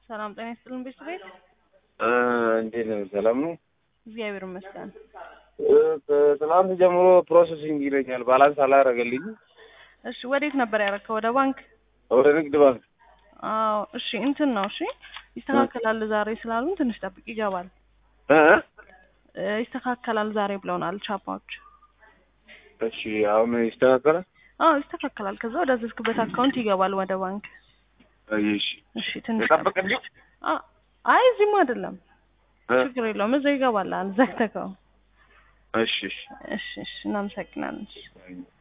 ሰላም ጤና ይስጥልን ቤተሰቤት እንዴት ነው? ሰላም ነው? እግዚአብሔር ይመስገን። ትናንት ጀምሮ ፕሮሰሲንግ ይለኛል። ባላንስ አላረገልኝ። እሺ ወዴት ነበር ያረከው? ወደ ባንክ? ወደ ንግድ ባንክ። አዎ እሺ እንትን ነው እሺ ይስተካከላል ዛሬ ስላሉን ትንሽ ጠብቅ ይገባል። እ እ ይስተካከላል ዛሬ ብለውናል ቻፓዎች። እሺ አሁን ይስተካከላል። አዎ ይስተካከላል። ከዛ ወደ አዘዝክበት አካውንት ይገባል ወደ ባንክ። እሺ እሺ ትንሽ ተጠብቅልኝ። አ- አይ እዚህም አይደለም እ ችግር የለውም እዛ ይገባል። አልዘግተከው። እሺ እሺ እሺ እሺ እናመሰግናለን። እሺ። እሺ